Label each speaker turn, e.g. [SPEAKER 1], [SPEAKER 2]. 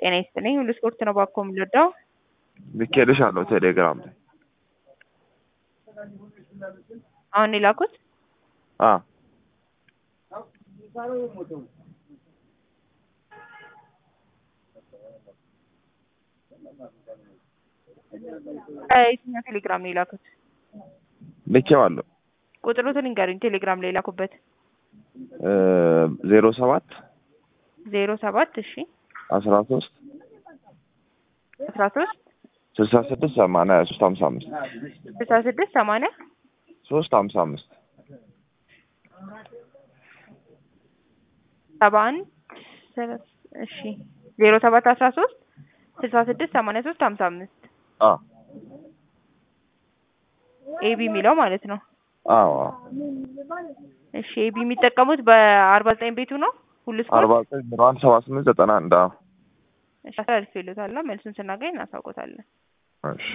[SPEAKER 1] ጤና ይስጥልኝ። ሁሉ ስፖርት ነው ባኮ የምንወዳው።
[SPEAKER 2] ልኬልሻለሁ ቴሌግራም ላይ
[SPEAKER 1] አሁን የላኩት
[SPEAKER 2] አ
[SPEAKER 1] ከየትኛው ቴሌግራም ነው የላኩት?
[SPEAKER 2] ልኬዋለሁ
[SPEAKER 1] ቁጥሩትን ንገሩኝ። ቴሌግራም ላይ የላኩበት
[SPEAKER 2] ዜሮ ሰባት
[SPEAKER 1] ዜሮ ሰባት እሺ
[SPEAKER 2] አስራ ሶስት
[SPEAKER 1] አስራ ሶስት
[SPEAKER 2] ስልሳ ስድስት ሰማንያ ሶስት ሀምሳ አምስት
[SPEAKER 1] ስልሳ ስድስት ሰማንያ
[SPEAKER 2] ሶስት ሀምሳ አምስት
[SPEAKER 1] ሰባ አንድ እሺ ዜሮ ሰባት አስራ ሶስት ስልሳ ስድስት ሰማንያ ሶስት ሀምሳ አምስት
[SPEAKER 2] አ
[SPEAKER 1] ኤቢ የሚለው ማለት ነው።
[SPEAKER 2] አዎ
[SPEAKER 1] እሺ ኤቢ የሚጠቀሙት በአርባ ዘጠኝ ቤቱ ነው ሁሉ ስፖርት
[SPEAKER 2] አርባ ዘጠኝ ዜሮ አንድ ሰባ ስምንት ዘጠና አንድ አዎ
[SPEAKER 1] እሺ አስተላልፍ ይሉታል። መልሱን ስናገኝ እናሳውቆታለን።
[SPEAKER 2] እሺ